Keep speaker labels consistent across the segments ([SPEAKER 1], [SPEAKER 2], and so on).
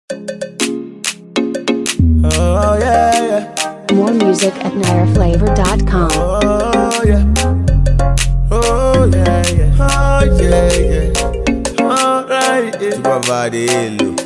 [SPEAKER 1] Oh yeah, yeah.
[SPEAKER 2] More music at nireflavor.com.
[SPEAKER 1] Oh yeah. Oh yeah, yeah. Oh yeah, yeah. Alright, yeah.
[SPEAKER 3] Tubavadelo.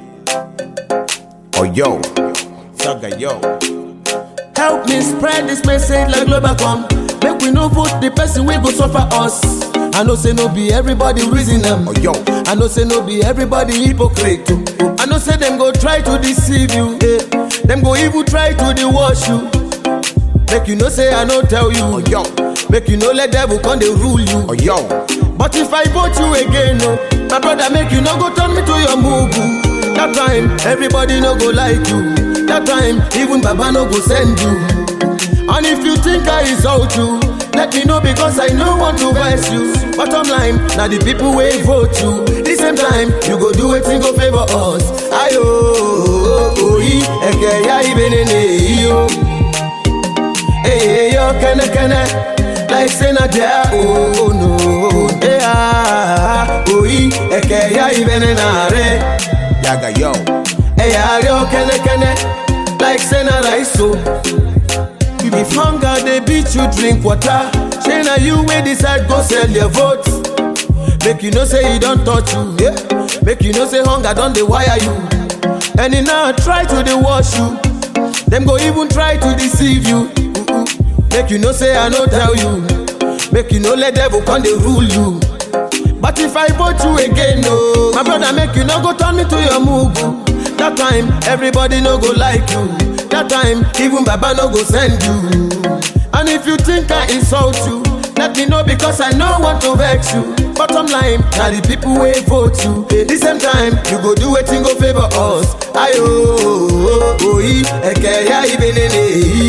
[SPEAKER 3] Oh yo. Saga yo.
[SPEAKER 1] Help me spread this message like Globacom. Make we no vote the person we go suffer us. I know say no be everybody reason them.
[SPEAKER 3] Oh yo.
[SPEAKER 1] I know say no be everybody hypocrite. too. I know say them go try to deceive you. Eh. Them go even try to dewash you. Make you know say I no tell you.
[SPEAKER 3] Oh yo.
[SPEAKER 1] Make you know let devil come they rule you.
[SPEAKER 3] Oh yo.
[SPEAKER 1] But if I vote you again, no, my brother make you no go turn me to your mugu. That time, everybody no go like you. That time, even Baba no go send you. And if you think I insult you, let me know because I no want to vex you. Bottom line, now the people will vote you. The same time, you go do it go favor us. Ayo, oh, oh, eke ya ibenene yo. Hey, hey, yo, kene kene, like say na there, oh, oh no, hey, ah, oh, ee, eke ya ibene na re,
[SPEAKER 3] Yaga yo.
[SPEAKER 1] hey, ah, yo, kene kene, like say na rice, so. If hunger they beat you, drink water. Say na you wey decide go sell your vote. Make you know say e don touch you, yeah. Make you know say hunger don dey wire you. And e now try to dey wash you. Dem go even try to deceive you. Mm-mm. Make you know say I no tell you. Make you no let devil come dey rule you. But if I vote you again, no, my brother, make you no go turn me to your mugu. That time, everybody no go like you. That time, even Baba no go send you. And if you think I insult you, let me know because I no want to vex you. Bottom line, now the people will vote you. The same time, you go do wetin go favor us. Ayo, oh, oh, ee, eke ya ibenene.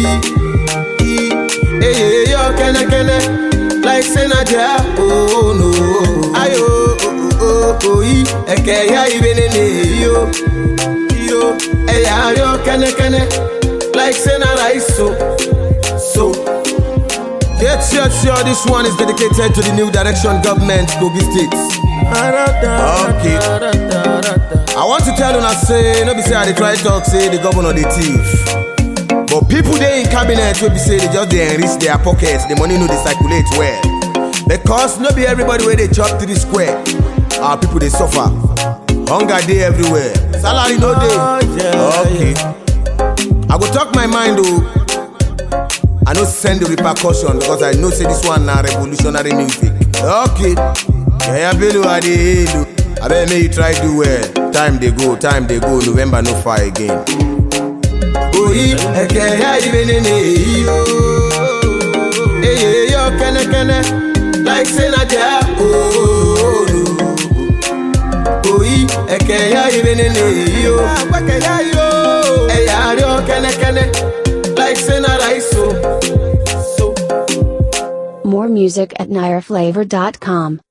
[SPEAKER 1] Hey, hey, yo, kene kene, like say na there, oh no. Ayo, oh, oh, oh, ee, eke ya ibenene, yo, yo. Hey, ya, yo, kene kene, like say na rice, so, so.
[SPEAKER 3] Get sure, sure this one is dedicated to the new direction government, Kogi State. Okay. I want to tell you now say, no be say I dey try talk say the governor the thief. But people they in cabinet will be say they just they enrich their pockets, the money no they circulate well. Because no be everybody where they chop three square. Our people they suffer. Hunger day everywhere. Salary no
[SPEAKER 1] Oh,
[SPEAKER 3] day.
[SPEAKER 1] yeah,
[SPEAKER 3] Okay. I go talk my mind though. I no send the repercussion because I know say this one na revolutionary music. Okay. Yeah, Bello I dey hail you. I bet make you try do well. Time they go, time they go. November no far again.
[SPEAKER 1] oyi eke ya ibenene yo eye yo kene kene like say na there oh no oyi eke ya ibenene yo agbeke ya yo eya yo kene kene like say na rice so so.
[SPEAKER 2] More music at nireflavor.com.